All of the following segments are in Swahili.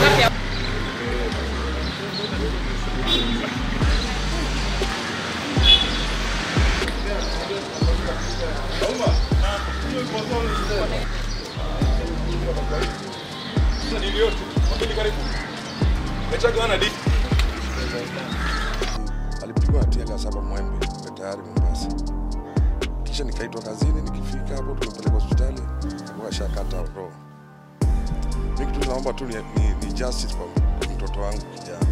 alipigwa hatia ya saba Mwembe tayari Mombasa. Kisha nikaitwa kazini, nikifika hapo tumepeleka hospitali, wakashakata roho. Mimi kitu naomba tu ni, ni, ni justice kwa kwa mtoto wangu kijana,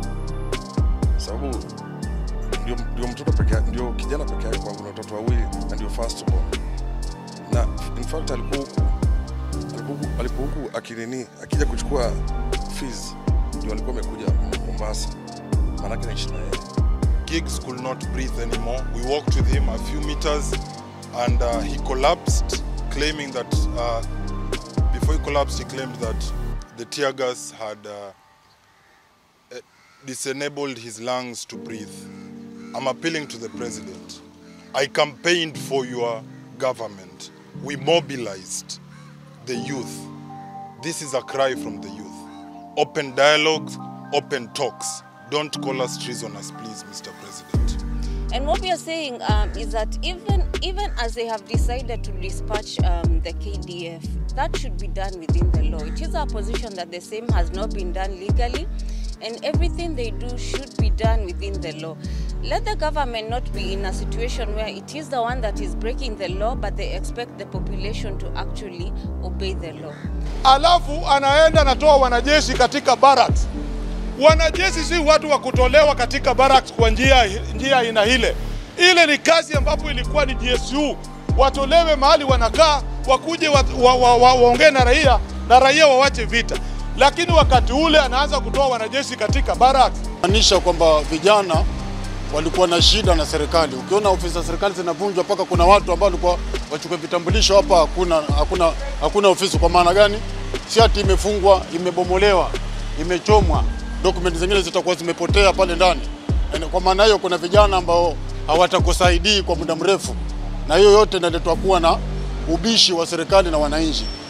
sababu ndio, ndio mtoto peke yake, ndio kijana peke yake kwangu, na watoto wawili na ndio first born, na in fact alikuwa huku alikuwa huku- alikuwa huku akinini akija kuchukua fees, ndio alikuwa amekuja Mombasa, maanake naishi na yeye Giggs could not breathe anymore. We walked with him a few meters and uh, he collapsed, claiming that uh, before he collapsed, he claimed that the tear gas had uh, eh, disenabled his lungs to breathe. I'm appealing to the president. I campaigned for your government. We mobilized the youth. This is a cry from the youth. Open dialogues, open talks. Don't call us treasoners, please, Mr. President. And what we are saying um, is that even even as they have decided to dispatch um, the KDF, that should be done within the law. It is our position that the same has not been done legally, and everything they do should be done within the law. Let the government not be in a situation where it is the one that is breaking the law, but they expect the population to actually obey the law. alafu anaenda anatoa wanajeshi katika barracks. Wanajeshi si watu wa kutolewa katika barracks kwa njia njia aina ile. Ile ni kazi ambapo ilikuwa ni GSU, watolewe mahali wanakaa, wakuje waongee wa, wa, wa, waongee na raia na raia wawache vita, lakini wakati ule anaanza kutoa wanajeshi katika barracks. maanisha kwamba vijana walikuwa na shida na serikali. Ukiona ofisi za serikali zinavunjwa, mpaka kuna watu ambao walikuwa wachukue vitambulisho hapa, hakuna, hakuna, hakuna ofisi. Kwa maana gani? Si ati imefungwa, imebomolewa, imechomwa, dokumenti zingine zitakuwa zimepotea pale ndani. Yaani, Kwa maana hiyo kuna vijana ambao hawatakusaidii kwa muda mrefu, na hiyo yote inaletwa kuwa na ubishi wa serikali na wananchi.